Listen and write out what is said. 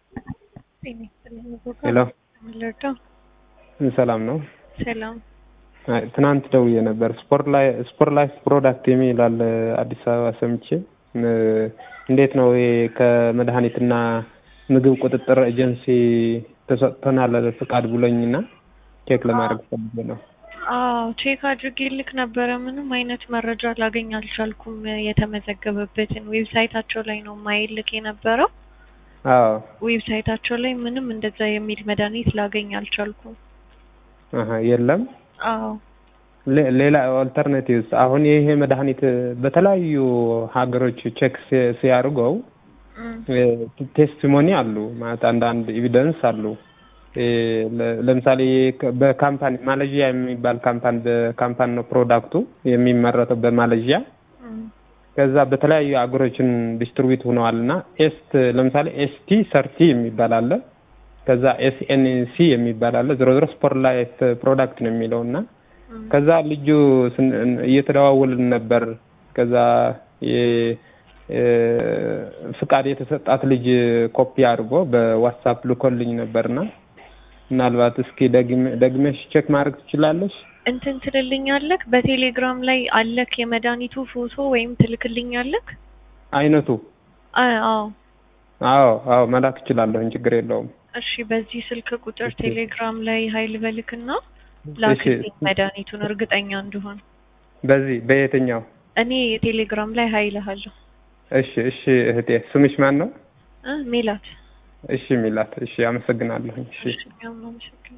ሄሎ ልርዳው? ሰላም ነው። ሰላም። አይ ትናንት ደውዬ ነበር። ስፖርት ላይ ስፖርት ላይፍ ፕሮዳክት የሚል አለ አዲስ አበባ ሰምቼ እ እንዴት ነው ይሄ ከመድኃኒትና ምግብ ቁጥጥር ኤጀንሲ ተሰጥቶናል ፍቃድ ብሎኝና ቼክ ለማድረግ ፈልጌ ነው። አዎ ቼክ አድርጌ ልክ ነበረ። ምንም አይነት መረጃ ላገኝ አልቻልኩም። የተመዘገበበትን ዌብሳይታቸው ላይ ነው ማይልክ የነበረው። አዎ ዌብሳይታቸው ላይ ምንም እንደዛ የሚል መድኃኒት ላገኝ አልቻልኩም። አሀ የለም። አዎ ሌ- ሌላ ኦልተርናቲቭስ አሁን ይሄ መድኃኒት በተለያዩ ሀገሮች ቼክ ሲ- ሲያደርገው እም፣ ቴስቲሞኒ አሉ ማለት አንዳንድ ኤቪደንስ አሉ። እ ለ- ለምሳሌ ከ- በካምፓኒ ማሌዥያ የሚባል ካምፓኒ በካምፓኒ ነው ፕሮዳክቱ የሚመረተው በማሌዥያ እም፣ ከዛ በተለያዩ አገሮችን ዲስትሪቢዩት ሆነዋል እና ኤስት ለምሳሌ ኤስቲ ሰርቲ የሚባል አለ። ከዛ ኤስኤንሲ የሚባል አለ። ዞሮ ዞሮ ስፖርት ላይፍ ፕሮዳክት ነው የሚለው እና እም። ከዛ ልጁ ስን- እየተደዋወልን ነበር። ከዛ የ- እ ፍቃድ የተሰጣት ልጅ ኮፒ አድርጎ በዋትሳፕ ልኮልኝ ነበርና ምናልባት እስኪ ደግመ- ደግመሽ ቼክ ማድረግ ትችላለሽ? እንትን ትልልኛለክ? በቴሌግራም ላይ አለክ የመድኃኒቱ ፎቶ ወይም ትልክልኛለክ? አይነቱ አ- አዎ አዎ አዎ መላክ እችላለሁኝ፣ ችግር የለውም። እሺ። በዚህ ስልክ ቁጥር እሺ። ቴሌግራም ላይ ሀይል በልክና እሺ ላክልኝ መድኃኒቱን እርግጠኛ እንድሆን። በዚህ በየትኛው? እኔ ቴሌግራም ላይ ሀይልሃለሁ። እሺ እሺ እህቴ ስምሽ ማን ነው? እ ሜላት እሺ ሚላት። እሺ አመሰግናለሁኝ። እሺ እሺ፣ እኛም እናመሰግናለን።